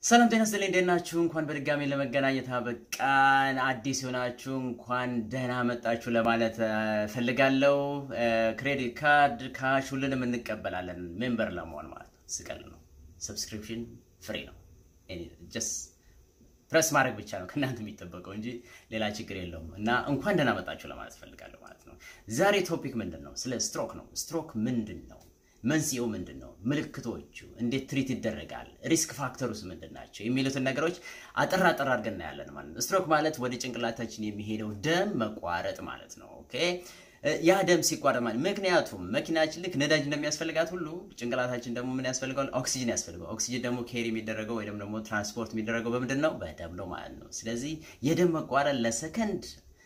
ሰላም ጤና ይስጥልኝ። እንዴት ናችሁ? እንኳን በድጋሚ ለመገናኘት አበቃን። አዲስ የሆናችሁ እንኳን ደህና መጣችሁ ለማለት ፈልጋለሁ። ክሬዲት ካርድ ካሽ ሁሉንም እንቀበላለን። ሜምበር ለመሆን ማለት ነው። ስቀል ነው። ሰብስክሪፕሽን ፍሪ ነው። ጀስት ፕረስ ማድረግ ብቻ ነው ከእናንተ የሚጠበቀው እንጂ ሌላ ችግር የለውም። እና እንኳን ደህና መጣችሁ ለማለት ፈልጋለሁ ማለት ነው። ዛሬ ቶፒክ ምንድን ነው? ስለ ስትሮክ ነው። ስትሮክ ምንድን ነው? መንስኤው ምንድን ነው? ምልክቶቹ እንዴት ትሪት ይደረጋል? ሪስክ ፋክተሩስ ምንድን ናቸው? የሚሉትን ነገሮች አጠር አጠር አድርገን እናያለን ማለት ነው። ስትሮክ ማለት ወደ ጭንቅላታችን የሚሄደው ደም መቋረጥ ማለት ነው። ኦኬ ያ ደም ሲቋረጥ ማለት ምክንያቱም መኪናችን ልክ ነዳጅ እንደሚያስፈልጋት ሁሉ ጭንቅላታችን ደግሞ ምን ያስፈልገዋል? ኦክሲጅን ያስፈልገዋል። ኦክሲጅን ደግሞ ኬሪ የሚደረገው ወይም ደግሞ ትራንስፖርት የሚደረገው በምንድን ነው? በደም ነው ማለት ነው። ስለዚህ የደም መቋረጥ ለሰከንድ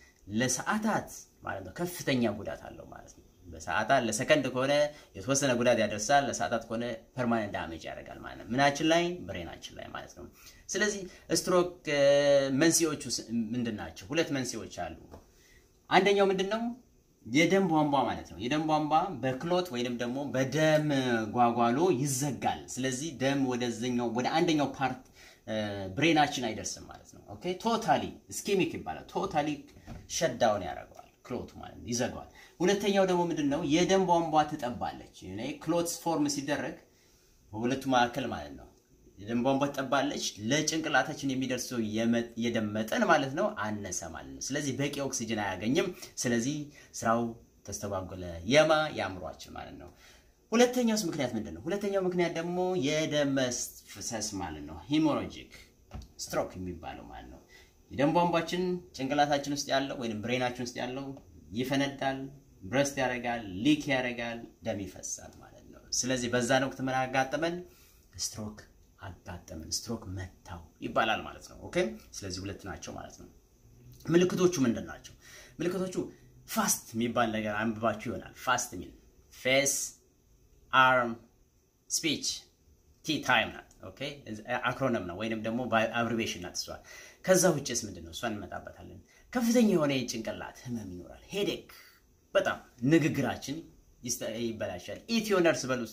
ለሰዓታት ማለት ነው ከፍተኛ ጉዳት አለው ማለት ነው። በሰዓታት ለሰከንድ ከሆነ የተወሰነ ጉዳት ያደርሳል። ለሰዓታት ከሆነ ፐርማነንት ዳሜጅ ያደርጋል ማለት ነው። ምናችን ላይ ብሬናችን ላይ ማለት ነው። ስለዚህ ስትሮክ መንስኤዎቹ ምንድን ናቸው? ሁለት መንስኤዎች አሉ። አንደኛው ምንድን ነው? የደም ቧንቧ ማለት ነው። የደም ቧንቧ በክሎት ወይንም ደግሞ በደም ጓጓሎ ይዘጋል። ስለዚህ ደም ወደዚኛው ወደ አንደኛው ፓርት ብሬናችን አይደርስም ማለት ነው። ኦኬ ቶታሊ ስኬሚክ ይባላል። ቶታሊ ሸዳውን ያደርገዋል ክሎት ማለት ነው፣ ይዘጋዋል። ሁለተኛው ደግሞ ምንድን ነው? የደም ቧንቧ ትጠባለች። ክሎት ፎርም ሲደረግ በሁለቱ መካከል ማለት ነው የደም ቧንቧ ትጠባለች። ለጭንቅላታችን የሚደርሰው የደም መጠን ማለት ነው አነሰ ማለት ነው። ስለዚህ በቂ ኦክሲጅን አያገኝም። ስለዚህ ስራው ተስተጓጎለ። የማ የአእምሯችን ማለት ነው። ሁለተኛውስ ምክንያት ምንድን ነው? ሁለተኛው ምክንያት ደግሞ የደም መፍሰስ ማለት ነው። ሂሞሮጂክ ስትሮክ የሚባለው ማለት ነው። የደም ቧንቧችን ጭንቅላታችን ውስጥ ያለው ወይም ብሬናችን ውስጥ ያለው ይፈነዳል፣ ብረስት ያደርጋል፣ ሊክ ያደርጋል፣ ደም ይፈሳል ማለት ነው። ስለዚህ በዛን ወቅት ምን አጋጠመን? ስትሮክ አጋጠመን፣ ስትሮክ መታው ይባላል ማለት ነው። ኦኬ። ስለዚህ ሁለት ናቸው ማለት ነው። ምልክቶቹ ምንድን ናቸው? ምልክቶቹ ፋስት የሚባል ነገር አንብባችሁ ይሆናል። ፋስት የሚል ፌስ፣ አርም፣ ስፒች ቲ ታይም ናት። ኦኬ አክሮነም ነው ወይንም ደግሞ አብሪቬሽን ናት እሷ። ከዛ ውጭስ ምንድን ነው? እሷን እንመጣበታለን። ከፍተኛ የሆነ የጭንቅላት ህመም ይኖራል። ሄዴክ በጣም ንግግራችን ይበላሻል። ኢትዮ ነርስ በሉ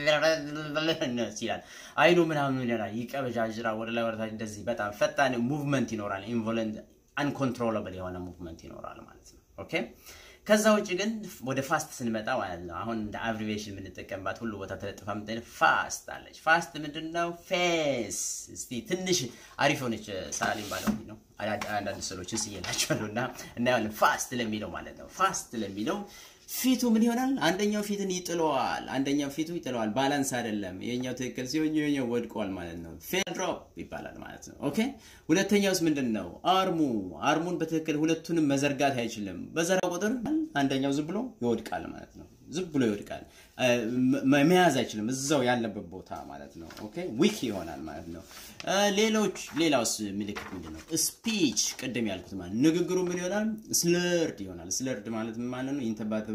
ይላል። አይኑ ምናምን ይሆናል፣ ይቀበዣዥራል፣ ወደ ላይ ወደታች እንደዚህ በጣም ፈጣን ሙቭመንት ይኖራል። ኢንቮለንት አንኮንትሮለብል የሆነ ሙቭመንት ይኖራል ማለት ነው። ኦኬ ከዛ ውጭ ግን ወደ ፋስት ስንመጣ ማለት ነው አሁን እንደ አብሪቬሽን የምንጠቀምባት ሁሉ ቦታ ተለጥፋ ምጠ ፋስት አለች። ፋስት ምንድን ነው? ፌስ እስቲ ትንሽ አሪፍ የሆነች ሳሊም ባለው ነው አንዳንድ ስዕሎችን ስየላቸዋለሁ እና እናየዋለን። ፋስት ለሚለው ማለት ነው ፋስት ለሚለው ፊቱ ምን ይሆናል? አንደኛው ፊትን ይጥለዋል፣ አንደኛው ፊቱ ይጥለዋል። ባላንስ አይደለም። የኛው ትክክል ሲሆን የኛው ወድቋል ማለት ነው። ፌል ድሮፕ ይባላል ማለት ነው። ኦኬ ሁለተኛውስ ምንድን ነው? አርሙ አርሙን በትክክል ሁለቱንም መዘርጋት አይችልም። በዘራ ቁጥር አንደኛው ዝም ብሎ ይወድቃል ማለት ነው። ዝም ብሎ ይወድቃል። መያዝ አይችልም እዛው ያለበት ቦታ ማለት ነው። ኦኬ ዊክ ይሆናል ማለት ነው። ሌሎች ሌላውስ ምልክት ምንድን ነው? ስፒች ቅድም ያልኩት ማለት ንግግሩ ምን ይሆናል? ስለርድ ይሆናል። ስለርድ ማለት ምን ማለት ነው? ኢንተባተበ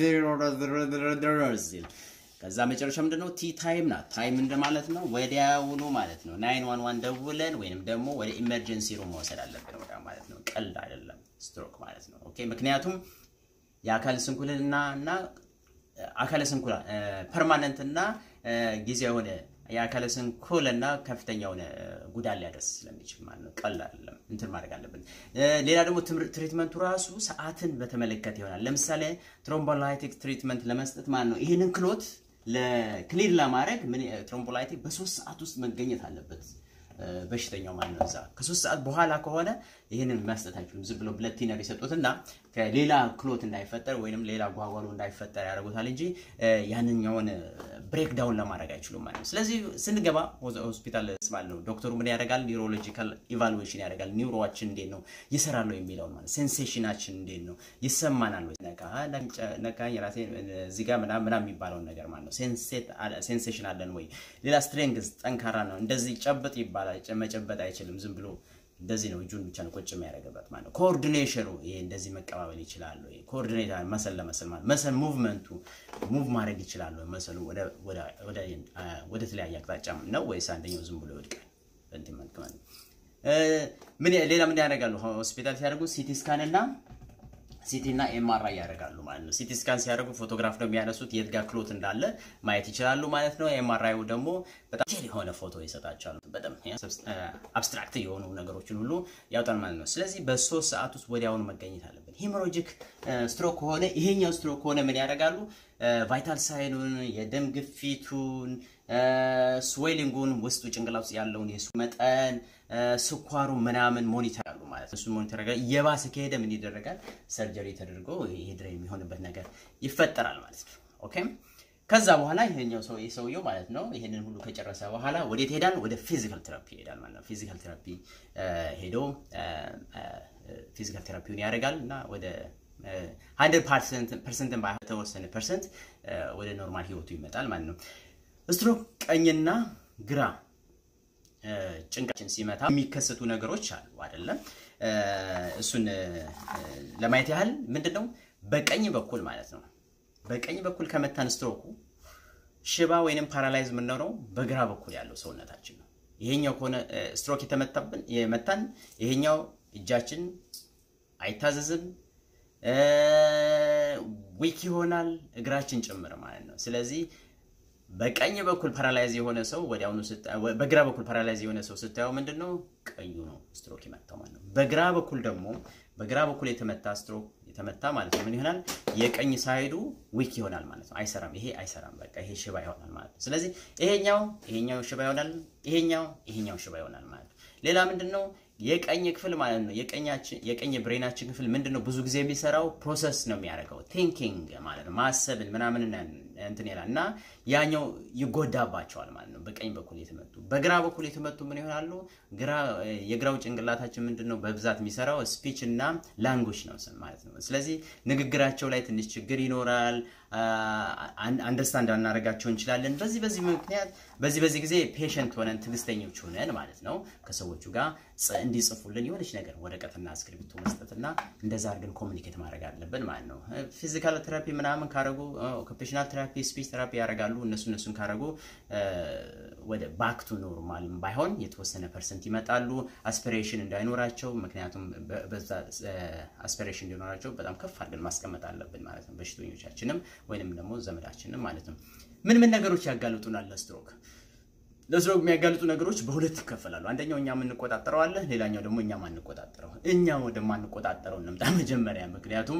ከዛ መጨረሻ ምንድን ነው? ቲ ታይም ናት። ታይም እንደማለት ነው ወዲያውኑ ማለት ነው። ናይን ዋን ዋን ደውለን ወይንም ደግሞ ወደ ኢመርጀንሲ ሩም መውሰድ አለብን ወዲያ ማለት ነው። ቀልድ አይደለም ስትሮክ ማለት ነው። ኦኬ ምክንያቱም የአካል ስንኩልና እና አካለ ስንኩል ፐርማነንት እና ጊዜያዊ የሆነ የአካለ ስንኩል እና ከፍተኛ የሆነ ጉዳት ሊያደርስ ስለሚችል ማለት ነው። ቀላል አይደለም፣ እንትን ማድረግ አለብን። ሌላ ደግሞ ትሪትመንቱ ራሱ ሰዓትን በተመለከተ ይሆናል። ለምሳሌ ትሮምቦላይቲክ ትሪትመንት ለመስጠት ማለት ነው ይህንን ክሎት ለክሊር ለማድረግ ትሮምቦላይቲክ በሶስት ሰዓት ውስጥ መገኘት አለበት በሽተኛው ማለት ነው። እዛ ከሶስት ሰዓት በኋላ ከሆነ ይህንን መስጠት አይችሉም። ዝም ብሎ ብለድ ቲነር ይሰጡትና ከሌላ ክሎት እንዳይፈጠር ወይንም ሌላ ጓጓሎ እንዳይፈጠር ያደርጉታል እንጂ ያንኛውን ብሬክ ዳውን ለማድረግ አይችሉም ማለት ነው። ስለዚህ ስንገባ ሆስፒታል ማለት ነው ዶክተሩ ምን ያደርጋል? ኒውሮሎጂካል ኢቫሉዌሽን ያደርጋል። ኒውሮዋችን እንዴት ነው ይሰራል ነው የሚለውን ማለት ሴንሴሽናችን እንዴት ነው ይሰማናል ወይ ነቃኝ ራሴ እዚህ ጋር ምናምን ምናምን የሚባለውን ነገር ማለት ነው። ሴንሴሽን አለን ወይ? ሌላ ስትሬንግዝ ጠንካራ ነው እንደዚህ ጨብጥ ይባላል። መጨበጥ አይችልም ዝም ብሎ እንደዚህ ነው እጁን ብቻ ነው ቁጭ የሚያደርግበት ማለት ነው። ኮኦርዲኔሽኑ ይሄ እንደዚህ መቀባበል ይችላል ወይ? ኮኦርዲኔት መሰል ለመሰል ማለት መሰል ሙቭመንቱ ሙቭ ማድረግ ይችላል ወይ? መሰሉ ወደ ተለያየ አቅጣጫ ነው ወይስ አንደኛው ዝም ብሎ ይወድቃል? እንትን መልክ ማለት ነው። ምን ሌላ ምን ያደርጋሉ? ሆስፒታል ሲያደርጉ ሲቲ ስካን እና ሲቲ እና ኤምአርአይ ያደርጋሉ ማለት ነው። ሲቲ ስካን ሲያደርጉ ፎቶግራፍ ነው የሚያነሱት፣ የት ጋር ክሎት እንዳለ ማየት ይችላሉ ማለት ነው። ኤምአርአዩ ደግሞ በጣም ዲቴል የሆነ ፎቶ ይሰጣቸዋል። በጣም አብስትራክት የሆኑ ነገሮችን ሁሉ ያውጣል ማለት ነው። ስለዚህ በሶስት ሰዓት ውስጥ ወዲያውኑ መገኘት አለብን። ሂሞሮጂክ ስትሮክ ከሆነ ይሄኛው ስትሮክ ከሆነ ምን ያደርጋሉ? ቫይታል ሳይኑን፣ የደም ግፊቱን፣ ስዌሊንጉን ውስጡ ጭንቅላት ውስጥ ያለውን የሱ መጠን ስኳሩ ምናምን ሞኒተር ያሉ ማለት ነው። እሱን ሞኒተር ያደርጋል። የባሰ ከሄደ ምን ይደረጋል? ሰርጀሪ ተደርጎ ይሄ ድረ የሚሆንበት ነገር ይፈጠራል ማለት ነው። ኦኬ ከዛ በኋላ ይሄኛው ሰው ሰውየው ማለት ነው ይሄንን ሁሉ ከጨረሰ በኋላ ወዴት ይሄዳል? ወደ ፊዚካል ቴራፒ ይሄዳል ማለት ነው። ፊዚካል ቴራፒ ሄዶ ፊዚካል ቴራፒውን ያደርጋል እና ወደ ሀንድረድ ፐርሰንትን በተወሰነ ፐርሰንት ወደ ኖርማል ህይወቱ ይመጣል ማለት ነው። ስትሮክ ቀኝና ግራ ጭንቃችን ሲመታ የሚከሰቱ ነገሮች አሉ አይደለም። እሱን ለማየት ያህል ምንድን ነው በቀኝ በኩል ማለት ነው በቀኝ በኩል ከመታን ስትሮኩ ሽባ ወይንም ፓራላይዝ የምንሆነው በግራ በኩል ያለው ሰውነታችን ነው። ይሄኛው ከሆነ ስትሮክ የተመታብን የመታን ይሄኛው እጃችን አይታዘዝም፣ ዊክ ይሆናል፣ እግራችን ጭምር ማለት ነው። ስለዚህ በቀኝ በኩል ፓራላይዝ የሆነ ሰው ወዲያውኑ በግራ በኩል ፓራላይዝ የሆነ ሰው ስታየው ምንድን ነው ቀኙ ነው ስትሮክ የመታው ማለት ነው። በግራ በኩል ደግሞ በግራ በኩል የተመታ ስትሮክ የተመታ ማለት ነው ምን ይሆናል? የቀኝ ሳይዱ ዊክ ይሆናል ማለት ነው። አይሰራም፣ ይሄ አይሰራም፣ በቃ ይሄ ሽባ ይሆናል ማለት ነው። ስለዚህ ይሄኛው ይሄኛው ሽባ ይሆናል፣ ይሄኛው ይሄኛው ሽባ ይሆናል ማለት ነው። ሌላ ምንድን ነው የቀኝ ክፍል ማለት ነው የቀኛችን የቀኝ ብሬናችን ክፍል ምንድን ነው ብዙ ጊዜ የሚሰራው ፕሮሰስ ነው የሚያደርገው ቲንኪንግ ማለት ነው ማሰብን ምናምን እንትን ይላል እና ያኛው ይጎዳባቸዋል ማለት ነው። በቀኝ በኩል የተመቱ በግራ በኩል የተመቱ ምን ይሆናሉ? ግራ የግራው ጭንቅላታችን ምንድን ነው በብዛት የሚሰራው ስፒች እና ላንጉጅ ነው ማለት ነው። ስለዚህ ንግግራቸው ላይ ትንሽ ችግር ይኖራል። አንደርስታንድ አናደርጋቸው እንችላለን። በዚህ በዚህ ምክንያት በዚህ በዚህ ጊዜ ፔሸንት ሆነን ትዕግስተኞች ሆነን ማለት ነው ከሰዎቹ ጋር እንዲጽፉልን የሆነች ነገር ወረቀትና እስክሪብቶ መስጠትና እንደዛ አድርገን ኮሚኒኬት ማድረግ አለብን ማለት ነው። ፊዚካል ቴራፒ ምናምን ካረጉ ኦኩፔሽናል ቴራፒ፣ ስፒች ቴራፒ ያደርጋሉ። እነሱ እነሱን ካረጉ ወደ ባክቱ ኖርማል ባይሆን የተወሰነ ፐርሰንት ይመጣሉ። አስፒሬሽን እንዳይኖራቸው ምክንያቱም በዛ አስፒሬሽን እንዲኖራቸው በጣም ከፍ አድርገን ማስቀመጥ አለብን ማለት ነው። በሽተኞቻችንም ወይንም ደግሞ ዘመዳችንም ማለት ነው። ምን ምን ነገሮች ያጋልጡናል ለስትሮክ? ለስትሮክ የሚያጋልጡ ነገሮች በሁለት ይከፈላሉ። አንደኛው እኛ የምንቆጣጠረው አለ፣ ሌላኛው ደግሞ እኛ ማንቆጣጠረው። እኛ ወደማንቆጣጠረው እንምጣ መጀመሪያ፣ ምክንያቱም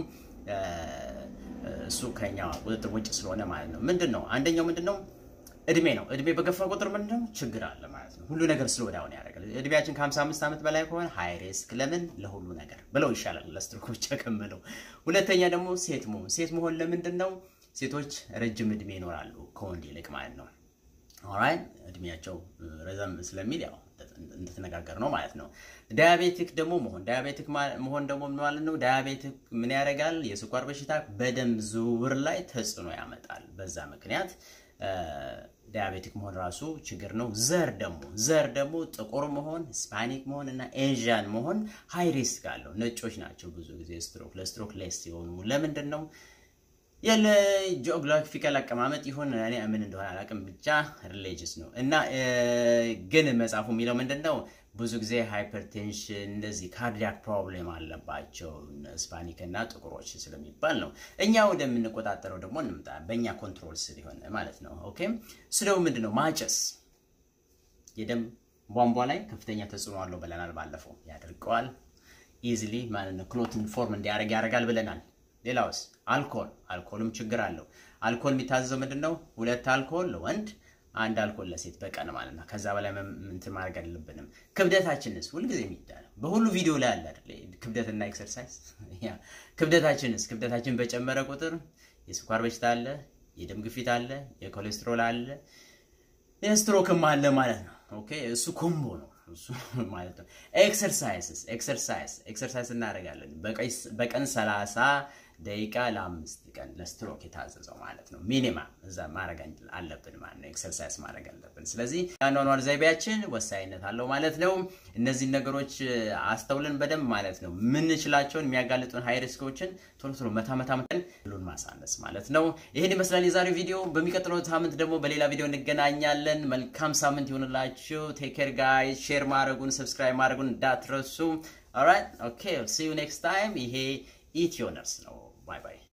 እሱ ከኛ ቁጥጥር ውጭ ስለሆነ ማለት ነው። ምንድን ነው አንደኛው ምንድን ነው እድሜ ነው። እድሜ በገፋ ቁጥር ምንድን ነው ችግር አለ ማለት ነው። ሁሉ ነገር ስለ ወዲያውን ያደርጋል። እድሜያችን ከ55 ዓመት በላይ ከሆነ ሃይ ሪስክ ለምን ለሁሉ ነገር ብለው ይሻላል ለስትሮክ ብቻ ከምለው። ሁለተኛ ደግሞ ሴት መሆን ሴት መሆን ለምንድን ነው ሴቶች ረጅም እድሜ ይኖራሉ ከወንድ ይልቅ ማለት ነው። ኦራይት እድሜያቸው ረዘም ስለሚል ያው እንደተነጋገር ነው ማለት ነው። ዳያቤቲክ ደግሞ መሆን ዳያቤቲክ መሆን ደግሞ ማለት ነው። ዳያቤቲክ ምን ያደርጋል? የስኳር በሽታ በደም ዝውውር ላይ ተጽዕኖ ያመጣል። በዛ ምክንያት ዳያቤቲክ መሆን ራሱ ችግር ነው። ዘር ደግሞ ዘር ደግሞ ጥቁር መሆን ስፓኒክ መሆን እና ኤዥያን መሆን ሃይ ሪስክ አለው። ነጮች ናቸው ብዙ ጊዜ ስትሮክ ለስትሮክ ሌስ ሲሆኑ ለምንድን ነው የለ ጂኦግራፊካል አቀማመጥ ይሁን እኔ ምን እንደሆነ አላውቅም፣ ብቻ ሪሊጅስ ነው እና ግን መጽሐፉ የሚለው ምንድን ነው ብዙ ጊዜ ሃይፐርቴንሽን እንደዚህ ካርዲያክ ፕሮብሌም አለባቸው ስፓኒክ እና ጥቁሮች ስለሚባል ነው። እኛ ወደምንቆጣጠረው ደግሞ እንምጣ። በእኛ ኮንትሮል ስር የሆነ ማለት ነው። ኦኬ ስለው ምንድን ነው ማጨስ የደም ቧንቧ ላይ ከፍተኛ ተጽዕኖ አለው ብለናል። ባለፈው ያደርገዋል ኢዚሊ ማለት ነው ክሎትን ፎርም እንዲያደርግ ያደርጋል ብለናል። ሌላውስ አልኮል አልኮልም ችግር አለው። አልኮል የሚታዘዘው ምንድን ነው? ሁለት አልኮል ለወንድ አንድ አልኮል ለሴት በቀን ማለት ነው። ከዛ በላይ እንትን ማድረግ አለብንም። ክብደታችንስ ሁልጊዜ የሚዳለው በሁሉ ቪዲዮ ላይ አለ አይደል? ክብደትና ኤክሰርሳይዝ። ክብደታችንስ ክብደታችን በጨመረ ቁጥር የስኳር በሽታ አለ፣ የደም ግፊት አለ፣ የኮሌስትሮል አለ፣ የስትሮክም አለ ማለት ነው። ኦኬ እሱ ኮምቦ ነው እሱ ማለት ነው። ኤክሰርሳይዝስ ኤክሰርሳይዝ ኤክሰርሳይዝ እናደርጋለን በቀን ሰላሳ ደቂቃ ለአምስት ቀን ለስትሮክ የታዘዘው ማለት ነው። ሚኒማም እዛ ማድረግ አለብን ማለት ነው። ኤክሰርሳይዝ ማድረግ አለብን። ስለዚህ የአኗኗር ዘይቤያችን ወሳኝነት አለው ማለት ነው። እነዚህን ነገሮች አስተውለን በደንብ ማለት ነው ምንችላቸውን የሚያጋልጡን ሃይ ሪስኮችን ቶሎ ቶሎ መታ መታ መጠን ሁሉን ማሳነስ ማለት ነው። ይህን ይመስላል የዛሬው ቪዲዮ። በሚቀጥለው ሳምንት ደግሞ በሌላ ቪዲዮ እንገናኛለን። መልካም ሳምንት ይሆንላችሁ። ቴክ ኬር ጋይስ። ሼር ማድረጉን ሰብስክራይብ ማድረጉን እንዳትረሱ። ኦልራይት ኦኬ ሲ ዩ ኔክስት ታይም። ይሄ ኢትዮ ነርስ ነው። ባይ ባይ።